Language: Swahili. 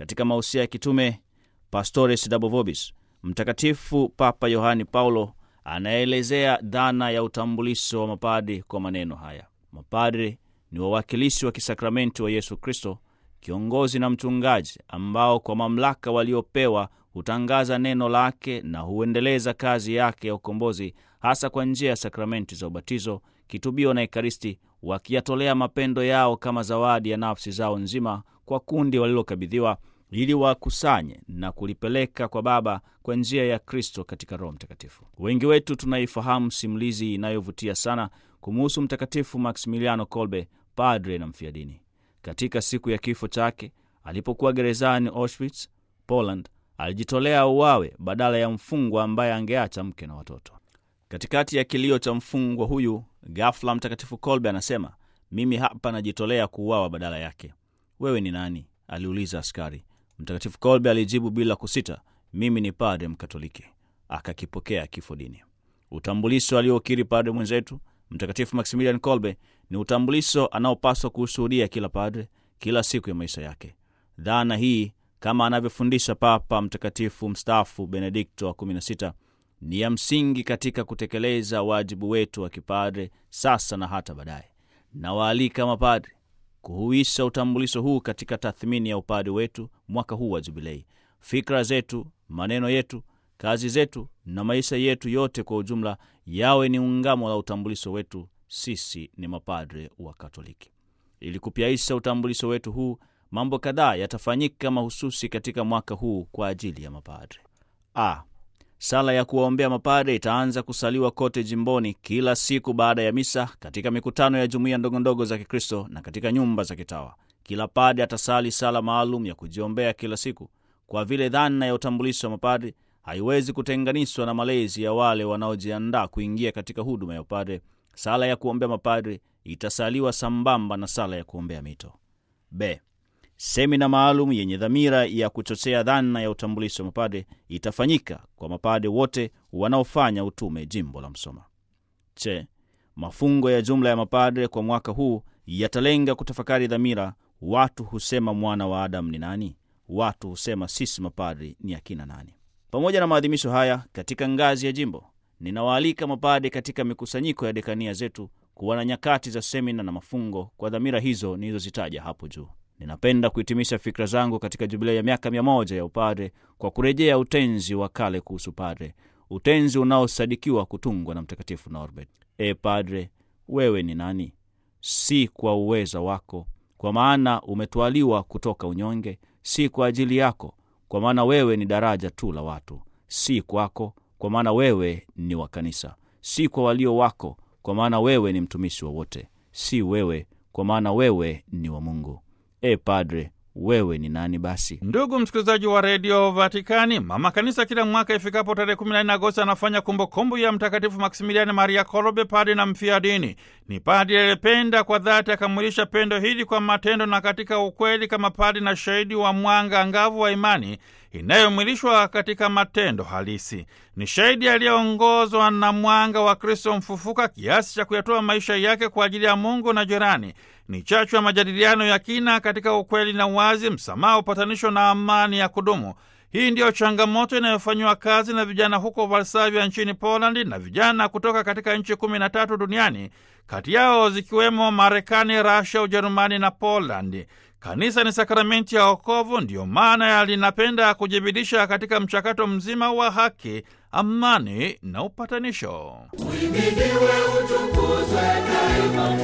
katika mausia ya kitume Pastores Dabo Vobis, Mtakatifu Papa Yohani Paulo anaelezea dhana ya utambulisho wa mapadri kwa maneno haya: mapadri ni wawakilishi wa kisakramenti wa Yesu Kristo, kiongozi na mchungaji, ambao kwa mamlaka waliopewa hutangaza neno lake na huendeleza kazi yake ya ukombozi, hasa kwa njia ya sakramenti za ubatizo, kitubio na Ekaristi, wakiyatolea mapendo yao kama zawadi ya nafsi zao nzima kwa kundi walilokabidhiwa ili wakusanye na kulipeleka kwa Baba kwa njia ya Kristo katika Roho Mtakatifu. Wengi wetu tunaifahamu simulizi inayovutia sana kumuhusu Mtakatifu Maximiliano Kolbe, padre na mfiadini. Katika siku ya kifo chake, alipokuwa gerezani Auschwitz, Poland, alijitolea uwawe badala ya mfungwa ambaye angeacha mke na watoto. Katikati ya kilio cha mfungwa huyu, ghafla Mtakatifu Kolbe anasema, mimi hapa najitolea kuuawa badala yake. Wewe ni nani? aliuliza askari. Mtakatifu Kolbe alijibu bila kusita, mimi ni padre Mkatoliki. Akakipokea kifo dini. Utambulisho aliokiri padre mwenzetu Mtakatifu Maximilian Kolbe ni utambulisho anaopaswa kuushuhudia kila padre kila siku ya maisha yake. Dhana hii kama anavyofundisha Papa Mtakatifu mstaafu Benedikto wa 16 ni ya msingi katika kutekeleza wajibu wetu wa kipadre sasa na hata baadaye. Nawaalika mapadre kuhuisha utambulisho huu katika tathmini ya upadre wetu mwaka huu wa Jubilei. Fikra zetu, maneno yetu, kazi zetu na maisha yetu yote kwa ujumla yawe ni ungamo la utambulisho wetu. Sisi ni mapadre wa Katoliki. Ili kupyaisha utambulisho wetu huu, mambo kadhaa yatafanyika mahususi katika mwaka huu kwa ajili ya mapadre. A, sala ya kuwaombea mapadre itaanza kusaliwa kote jimboni kila siku baada ya misa, katika mikutano ya jumuiya ndogondogo za Kikristo na katika nyumba za kitawa. Kila padre atasali sala maalum ya kujiombea kila siku, kwa vile dhana ya utambulisho wa mapadre haiwezi kutenganishwa na malezi ya wale wanaojiandaa kuingia katika huduma ya upadre. Sala ya kuombea mapadre itasaliwa sambamba na sala ya kuombea mito. B, semina maalum yenye dhamira ya kuchochea dhana ya utambulisho wa mapadre itafanyika kwa mapadre wote wanaofanya utume jimbo la Msoma. Che, mafungo ya jumla ya mapadre kwa mwaka huu yatalenga kutafakari dhamira. Watu husema mwana wa Adamu ni nani? Watu husema sisi mapadre ni akina nani? Pamoja na maadhimisho haya katika ngazi ya jimbo, ninawaalika mapadre katika mikusanyiko ya dekania zetu kuwa na nyakati za semina na mafungo kwa dhamira hizo nilizozitaja hapo juu. Ninapenda kuhitimisha fikra zangu katika jubilei ya miaka mia moja ya upadre kwa kurejea utenzi wa kale kuhusu padre, utenzi unaosadikiwa kutungwa na Mtakatifu Norbert. E padre, wewe ni nani? Si kwa uweza wako, kwa maana umetwaliwa kutoka unyonge; si kwa ajili yako, kwa maana wewe ni daraja tu la watu; si kwako, kwa maana wewe ni wa kanisa; si kwa walio wako, kwa maana wewe ni mtumishi wa wote; si wewe, kwa maana wewe ni wa Mungu. E padre, wewe ni nani basi? Ndugu msikilizaji wa redio Vatikani, mama kanisa kila mwaka ifikapo tarehe 14 Agosti anafanya kumbukumbu ya Mtakatifu Maksimiliani Maria Kolbe, padre na mfia dini. Ni padre aliyependa kwa dhati, akamwilisha pendo hili kwa matendo na katika ukweli, kama padre na shahidi wa mwanga angavu wa imani inayomwilishwa katika matendo halisi. Ni shahidi aliyeongozwa na mwanga wa Kristo mfufuka kiasi cha kuyatoa maisha yake kwa ajili ya Mungu na jirani. Ni chachu ya majadiliano ya kina katika ukweli na uwazi, msamaha, upatanisho na amani ya kudumu. Hii ndiyo changamoto inayofanyiwa kazi na vijana huko Varsavia nchini Polandi na vijana kutoka katika nchi kumi na tatu duniani, kati yao zikiwemo Marekani, Rasia, Ujerumani na Polandi. Kanisa ni sakramenti ya wokovu, ndiyo maana linapenda kujibidisha katika mchakato mzima wa haki, amani na upatanisho. Uhimidiwe, utukuzwe daima.